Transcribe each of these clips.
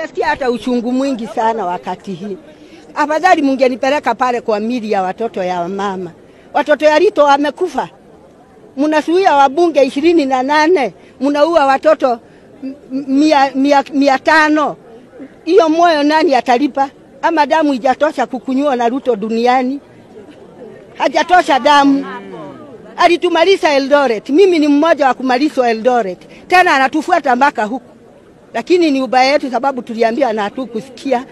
Nasikia hata uchungu mwingi sana wakati hii. Afadhali mungenipeleka pale kwa mili ya watoto ya mama. Watoto ya Rito wamekufa, mnasuia wabunge ishirini na nane, mnaua watoto m- mia, mia, mia tano. Hiyo moyo nani atalipa? Ama damu ijatosha kukunywa na Ruto duniani? Hajatosha damu. Alitumaliza Eldoret, mimi ni mmoja wa kumalizwa Eldoret, tena anatufuata mpaka huku lakini ni ubaya yetu, sababu tuliambia na hatukusikia.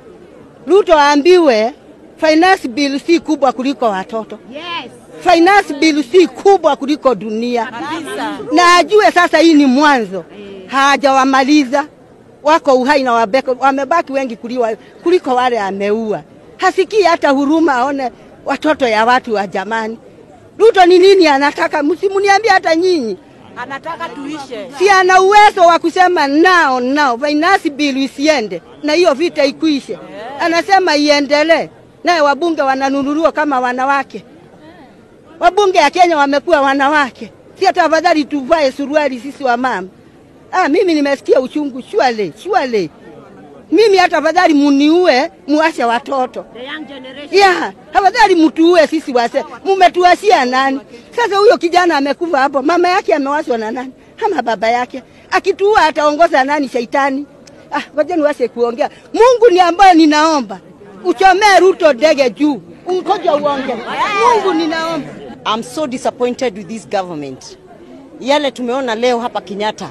Ruto aambiwe finance bill si kubwa kuliko watoto. Yes. Finance bill si kubwa kuliko dunia, na ajue sasa hii ni mwanzo, hajawamaliza wako uhai na wabeko, wamebaki wengi kuliwa, kuliko wale ameua. Hasikii hata huruma aone watoto ya watu wa jamani. Ruto ni nini anataka? Msimuniambie hata nyinyi Anataka tuishe. si ana uwezo wa kusema nao nao finance bill isiende na hiyo vita ikwishe. Anasema iendelee, naye wabunge wananunuliwa kama wanawake. Wabunge ya Kenya wamekuwa wanawake, si hata afadhali tuvae suruali sisi wa mama. Ah, mimi nimesikia uchungu shwale shwale. Mimi hata afadhali muniue muashe watoto The young generation. ya afadhali mtuue sisi wase, mumetuashia nani? Sasa huyo kijana amekufa hapo, mama yake amewashwa na nani ama baba yake? Akituua ataongoza nani? Shaitani. Ah, ngoja niwase kuongea. Mungu ni ambaye ninaomba uchomee Ruto ndege juu, ungoja uonge. Mungu ninaomba. I'm so disappointed with this government. Yale tumeona leo hapa Kenyatta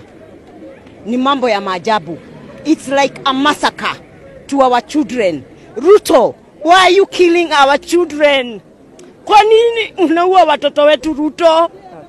ni mambo ya maajabu. It's like a massacre to our children. Ruto, why are you killing our children? Kwa nini unaua watoto wetu Ruto?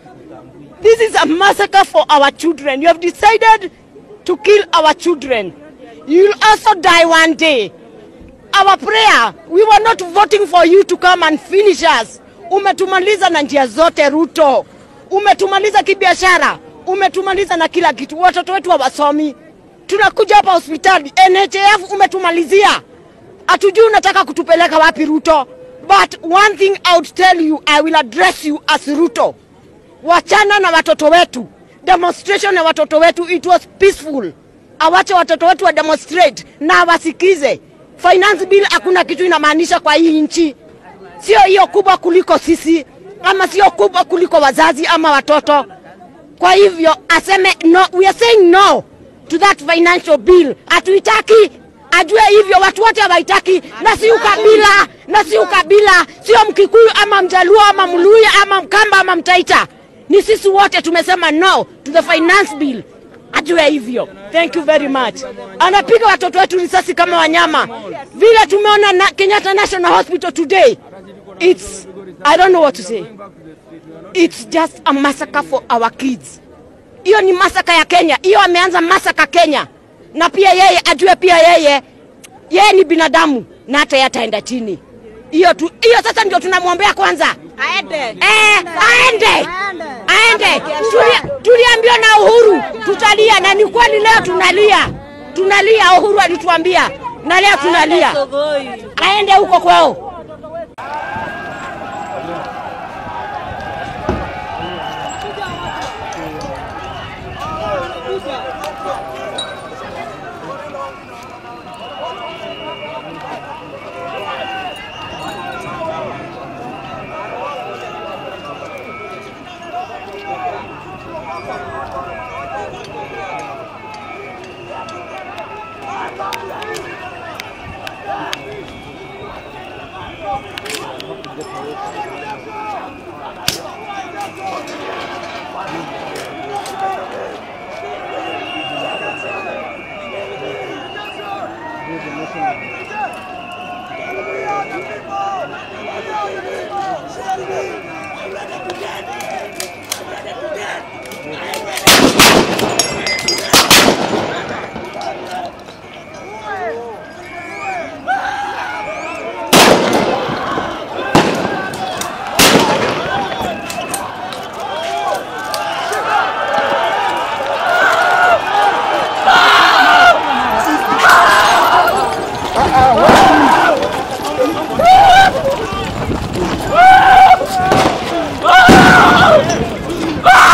This is a massacre for our children. You have decided to kill our children. You'll also die one day. Our prayer, we were not voting for you to come and finish us. Umetumaliza na njia zote Ruto, umetumaliza kibiashara, umetumaliza na kila kitu. Watoto wetu hawasomi, tunakuja hapa hospitali NHF umetumalizia, hatujui unataka kutupeleka wapi Ruto. But one thing I would tell you, I will address you as Ruto. Wachana na watoto wetu, demonstration ya watoto wetu, it was peaceful. Awache watoto wetu wa demonstrate na wasikize. Finance bill hakuna kitu inamaanisha kwa hii nchi, sio hiyo kubwa kuliko sisi, ama sio kubwa kuliko wazazi ama watoto. Kwa hivyo aseme no, we are saying no to that financial bill. Hatuitaki, ajue hivyo, watu wote hawaitaki, na si ukabila, na si ukabila, sio Mkikuyu ama Mjaluo ama Mluya ama Mkamba ama Mtaita, ni sisi wote tumesema no to the finance bill. Ajue hivyo. Thank you very much. Anapiga watoto wetu risasi kama wanyama, vile tumeona na Kenyatta National Hospital today. It's I don't know what to say. It's just a massacre for our kids. Hiyo ni masaka ya Kenya, hiyo ameanza masaka Kenya, na pia yeye ajue pia yeye yeye ni binadamu na hata yeye ataenda chini. Hiyo tu, hiyo sasa ndio tunamwombea kwanza Aende. eh, aende aende. Tuli- Tuliambiwa na Uhuru tutalia, na ni kweli leo tunalia, tunalia. Uhuru alituambia na leo tunalia, aende huko kwao.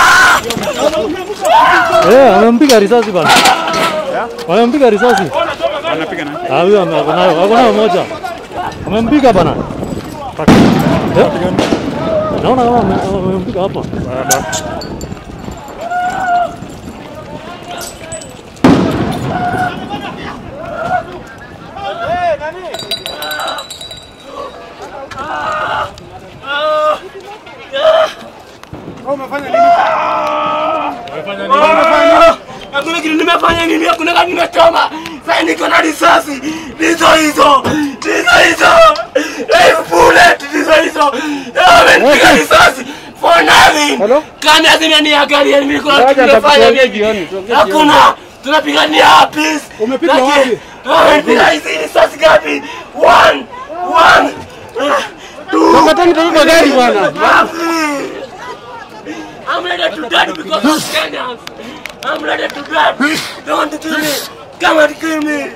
Eh, wamempiga risasi bana. Wamempiga risasi. Anapiga nani? Ah, huyo ame- ako nayo, ako nayo moja. Amempiga bana. Eh? Naona kama ame- amempiga hapa. Hakuna kitu nimefanya nini? Hakuna kitu nimechoma. Sasa niko na risasi. Ndizo hizo. Ndizo hizo. Live bullet ndizo hizo. Amenipiga risasi. For nothing. Kama zimeniangalia mimi niko na kitu nimefanya nini? Hakuna. Tunapigania peace. Umepiga Lakini- wapi? Amepiga hizi risasi ngapi? One. One. Two. Katani tabeba gari bwana. I'm ready to die because of Kenyans. I'm ready to die. Don't kill me. Come and kill me.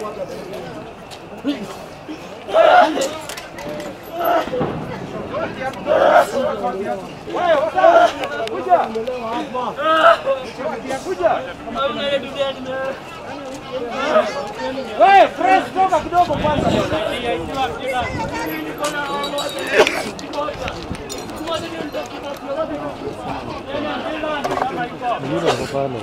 I'm ready to die, man. Yule ako pale.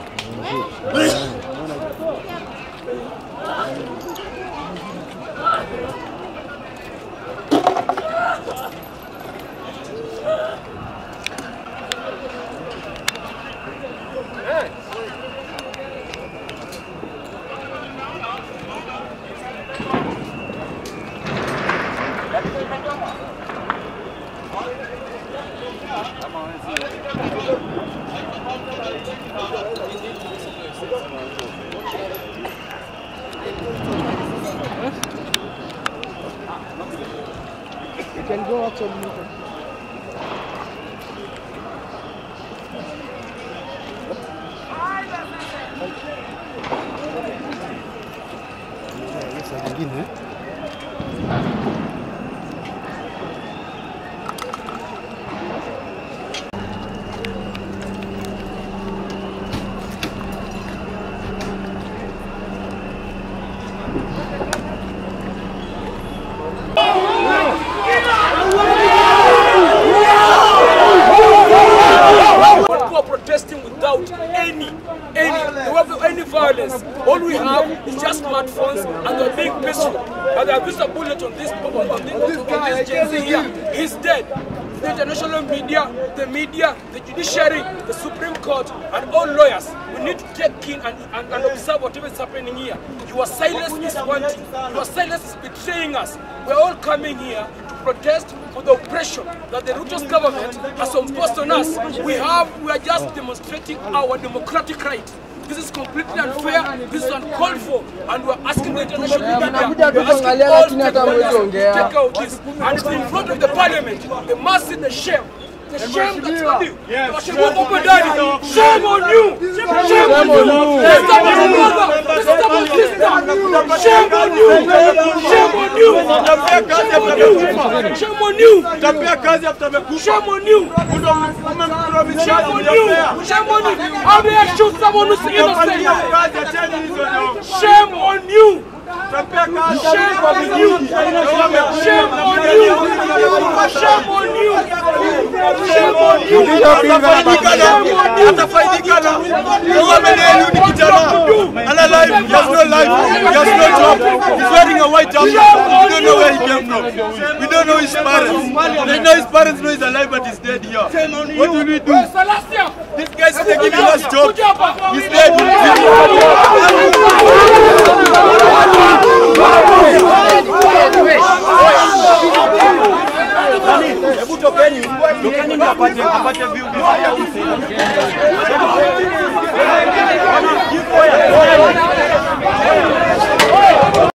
who are protesting without any, any, they have any violence. All we have is just smartphones and they're being peaceful. And they have used a bullet on this, on this, on this Gen Z here. He's dead. The international media, the media, the judiciary, the Supreme Court, and all lawyers, we need to take in and, and, and observe whatever is happening here. Your silence is wanting. Your silence is betraying us. We're all coming here to protest for the oppression that the Ruto's government has imposed on us. We have, we are just demonstrating our democratic right. This is completely unfair, this is uncalled for, and we're asking the international media, we're asking all stakeholders to take out this. And it's in front of the parliament, they must see the shame. The shame that's on you. Shame on daddy. Shame on you. Shame on you. This is about your mother. This is about sister. Shame on you. Shame on you. Shame on you. Shame on you. Tapia kazi after amekufa. Shame on you. Umempromise Shame on you. Shame on you. I'm here to shoot someone who's innocent. kazi acheni hizo ndio. Shame on you. Tapia kazi. Shame on you. Shame on you. Shame on you. Shame on you. Atafaidika na atafaidika na huyo amenelu ni kijana ana life he has no life he has no job he's wearing a white jumper we don't know where he came from we don't know his parents they know his parents know he's alive but he's dead here what will we do Celestia. this guy's taking us job Kuja hapa. he's dead hebu tokeni tokeni ndio apate apate view vizuri